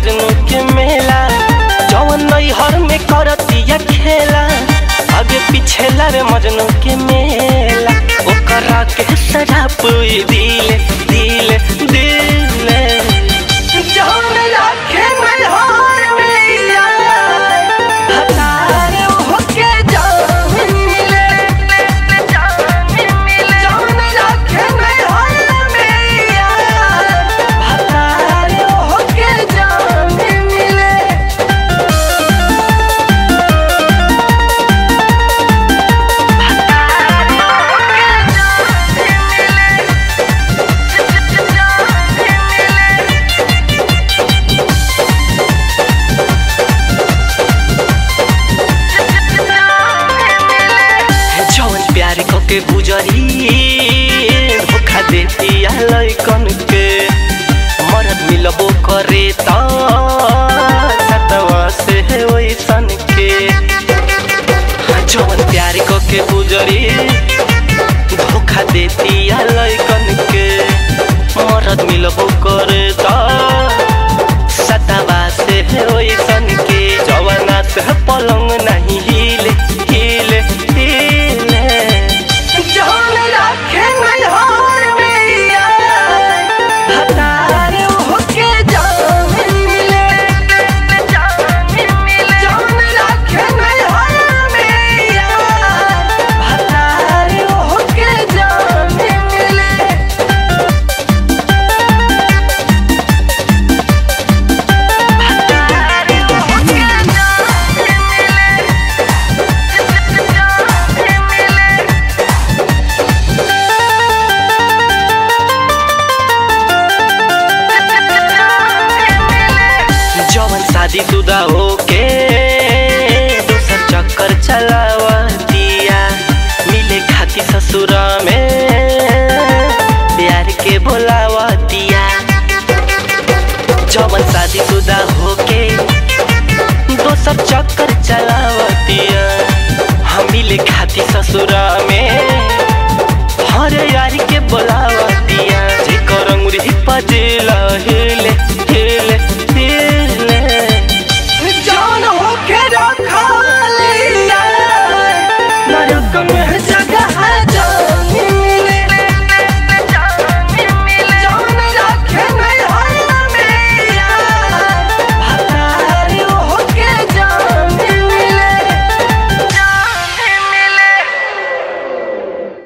मजनू के मेला जवन नैहर में करतिया खेला आगे पीछे लावे मजनू के मेला ओकरा के शराब दिले दिले दिले जवन लाखे नैहर में यार हतार होके जान मिले जान मिले जवन लाखे नैहर में यार हतार होके जान मिले जवन प्यार को के गुजरी धोखा देती लैकन के मरद मिलबो करे त सतवा से वैसन के जवन प्यार को के गुजरी धोखा देती लैकन के मरद मिलबो करे त सतवा से वैसन के जवना से पलंग नहीं हिले हिले हिले जवन राखे नैहर में यार हतार होके जान मिले जान मिले जवन राखे नैहर में यार हतार होके जान मिले जवन शादी शुदा होके दोसर चक्कर चलावतिया मिले खाती ससुरा में प्यार के बोलावतिया जवन शादी शुदा होके दोसर चक्कर चलावतिया हम मिले खाती ससुरा में हर यार के बोलावतिया जेकर अंगुरी पजे